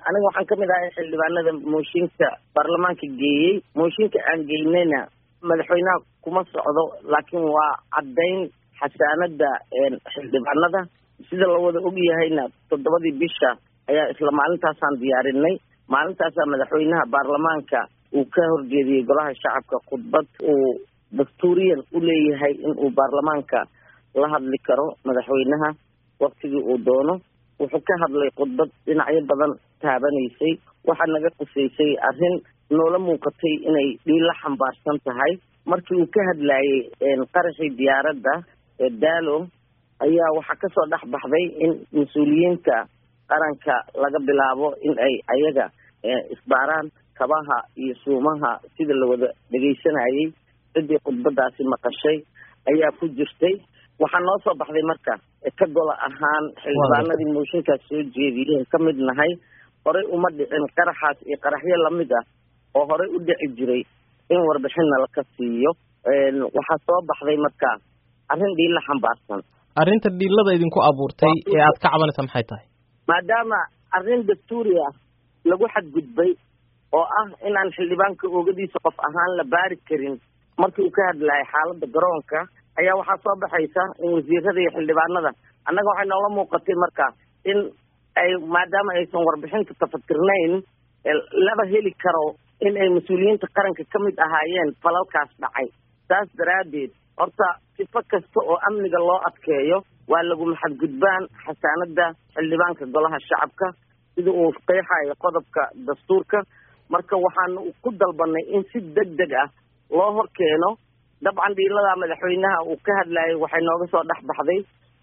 aniga waxaan kamid ahay xildhibaanada mooshinka baarlamaanka geeyey mooshinka aan geynayna madaxweynaha kuma socdo laakiin waa caddayn xasaanada xildhibaanada sida la wada ogyahayna toddobadii bisha ayaa isla maalintaasaan diyaarinay maalintaasaa madaxweynaha baarlamaanka uu ka horjeediyey golaha shacabka khudbad uu dastuuriyan u leeyahay in uu baarlamaanka la hadli karo madaxweynaha waktigii uu doono wuxuu ka hadlay khudbad dhinacyo badan taabanaysay waxaa naga qusaysay arrin noola muuqatay inay dhiila xambaarsan tahay markii uu ka hadlayey qaraxii diyaaradda ee daalo ayaa waxaa kasoo dhex baxday in mas-uuliyiinta qaranka laga bilaabo in ay ayaga isbaaraan kabaha iyo suumaha sida la wada dhegaysanayay ciddii khudbadaasi maqashay ayaa ku jirtay waxaa noo soo baxday marka ka gola ahaan xildhibaanadii mooshinkaas soo jeediyeen ka mid nahay horey uma dhicin qaraxaas iyo qaraxyo lamid ah oo horey u dhici jiray in warbixinna laka siiyo waxaa soo baxday marka arrin dhiilla xambaarsan arrinta dhiilada idinku abuurtay ee aad ka cabanaysa maxay tahay maadaama arrin dastuuri ah lagu xadgudbay oo ah inaan xildhibaanka oogadiisa qof ahaan la baari karin markii uu ka hadlayay xaaladda garoonka ayaa waxaa soo baxaysa in wasiirada iyo xildhibaanada annaga waxay noola muuqatay marka in ay maadaama aysan warbixinta tafatirnayn laba heli karo in ay mas-uuliyiinta qaranka ka mid ahaayeen falalkaas dhacay saas daraaddeed horta sifo kasta oo amniga loo adkeeyo waa laguma xadgudbaan xasaanada xildhibaanka golaha shacabka sida uu qeexayo qodobka dastuurka marka waxaan ku dalbanay in si deg deg ah loo hor keeno dabcan dhiiladaa madaxweynaha uu ka hadlayay waxay nooga soo dhex baxday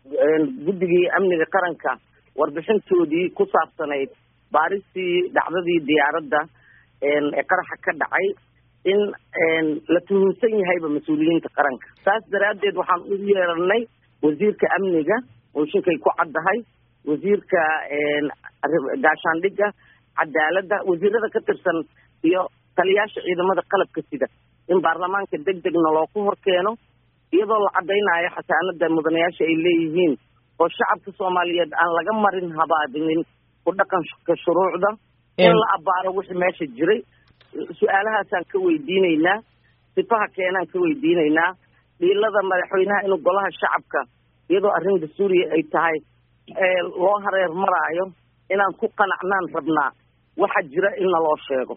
guddigii amniga qaranka warbixintoodii ku saabsanayd baaristii dhacdadii diyaaradda ee qaraxa ka dhacay in la tuhunsan yahayba mas-uuliyiinta qaranka saas daraaddeed waxaan u yeeranay wasiirka amniga mooshinkay ku caddahay wasiirka gaashaandhigga cadaaladda wasiirada ka tirsan iyo taliyaasha ciidamada qalabka sida in baarlamaanka deg degna loo ku hor keeno iyadoo la caddaynayo xasaanada mudanayaasha ay leeyihiin oo shacabka soomaaliyeed aan laga marin habaadinin ku dhaqanka shuruucda in la abaaro wixii meesha jiray su-aalahaasaan ka weydiinaynaa sifaha keenaan ka weydiinaynaa dhiilada madaxweynaha inuu golaha shacabka iyadoo arrin dastuuriya ay tahay loo hareer maraayo inaan ku qanacnaan rabnaa waxa jira in naloo sheego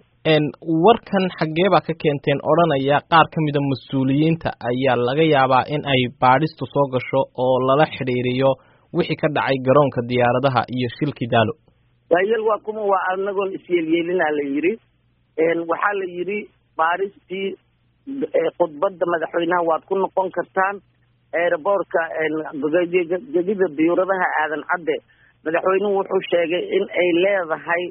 warkan xaggee baa ka keenteen odhanaya qaar ka mida mas-uuliyiinta ayaa laga yaabaa in ay baadhistu soo gasho oo lala xidhiiriyo wixii ka dhacay garoonka diyaaradaha iyo shilkii daalo waayel waa kuma waa anagoon isyeelyeelinaa la yidhi waxaa la yidhi baaristii khudbadda madaxweynaha waad ku noqon kartaan aeroboortka gegida diyuuradaha aadan cadde madaxweynuhu wuxuu sheegay in ay leedahay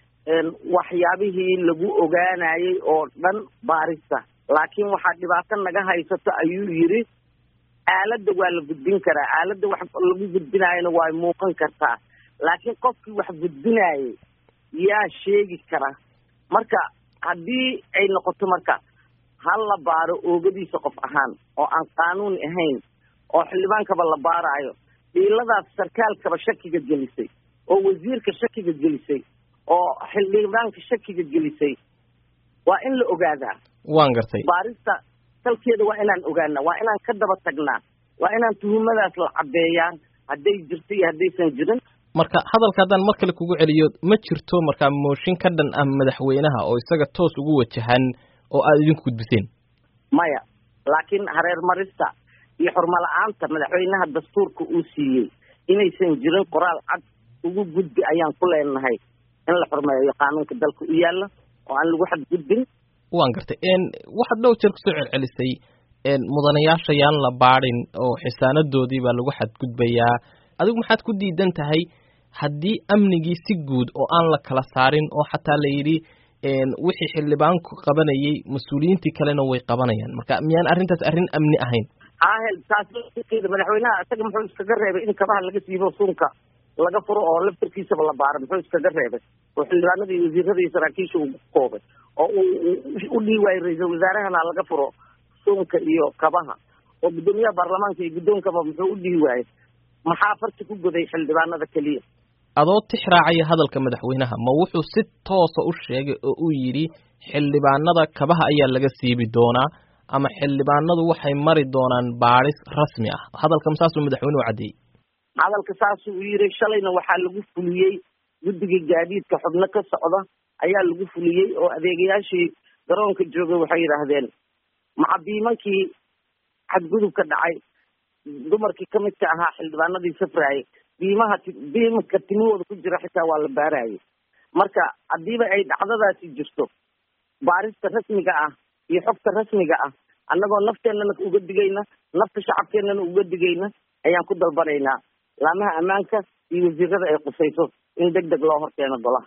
waxyaabihii lagu ogaanayay oo dhan baarista laakiin waxaa dhibaato naga haysato ayuu yidhi aaladda waa la gudbin karaa aaladda wax lagu gudbinaayona waa muuqan kartaa laakiin qofkii wax gudbinaayay yaa sheegi kara marka haddii ay noqoto marka hal la baaro oogadiisa qof ahaan oo aan qaanuuni ahayn oo xildhibaankaba la baaraayo dhiiladaas sarkaalkaba shakiga gelisay oo wasiirka shakiga gelisay oo xildhibaanka shakiga gelisay waa in la ogaadaa waan gartay baarista salkeeda waa inaan ogaanaa waa inaan ka daba tagnaa waa inaan tuhumadaas la caddeeyaa hadday jirto iyo haddaysan jirin marka hadalka haddaan mar kale kugu celiyo ma jirto markaa mooshin ka dhan ah madaxweynaha oo isaga toos ugu wajahan oo aada idinku gudbiseen maya laakiin hareer marista iyo xurmala-aanta madaxweynaha dastuurka uu siiyey inaysan jirin qoraal cad ugu gudbi ayaan ku leenahay in la xurmeeyo qaanuunka dalka u yaalla oo aan lagu xadgudbin waan gartay waxaad dhow jeer kusoo celcelisay mudanayaasha yaan la baadin oo xisaanadoodii baa lagu xadgudbayaa adigu maxaad ku diidan tahay haddii amnigii si guud oo aan la kala saarin oo xataa la yidhi wixii xildhibaanku qabanayay mas-uuliyiintii kalena way qabanayaan marka miyaan arrintaas arrin amni ahayn ahel taas madaxweynaha isaga muxuu iskaga reebay in kabaha laga siibo suunka laga furo oo laftarkiisaba la baaro muxuu iskaga reebay oo xildhibaanada iyo wasiirada iyo saraakiisha uu koobay oo uu u dhihi waayey ra-iisal wasaarahana laga furo suunka iyo kabaha oo guddoomiyaha baarlamaanka iyo guddoonkaba muxuu u dhihi waayey maxaa farti ku goday xildhibaanada keliya adoo tix raacaya hadalka madaxweynaha ma wuxuu si toosa u sheegay oo uu yidhi xildhibaanada kabaha ayaa laga siibi doonaa ama xildhibaanadu waxay mari doonaan baadhis rasmi ah hadalka saasuu madaxweynuhu caddeeyey hadalka saasuu u yidhi shalayna waxaa lagu fuliyey guddiga gaadiidka xubno ka socda ayaa lagu fuliyey oo adeegayaashii garoonka joogay waxay yidhaahdeen macabiimankii xadgudubka dhacay dumarkii ka midka ahaa xildhibaanadii safraayay biimaha biimka timahooda ku jira xitaa waa la baarayay marka haddiiba ay dhacdadaasi jirto baarista rasmiga ah iyo xogta rasmiga ah annagoo nafteennana uga digayna nafta shacabkeennana uga digayna ayaan ku dalbanaynaa laamaha ammaanka iyo wasiirada ay qusayso in deg deg loo horkeeno golaha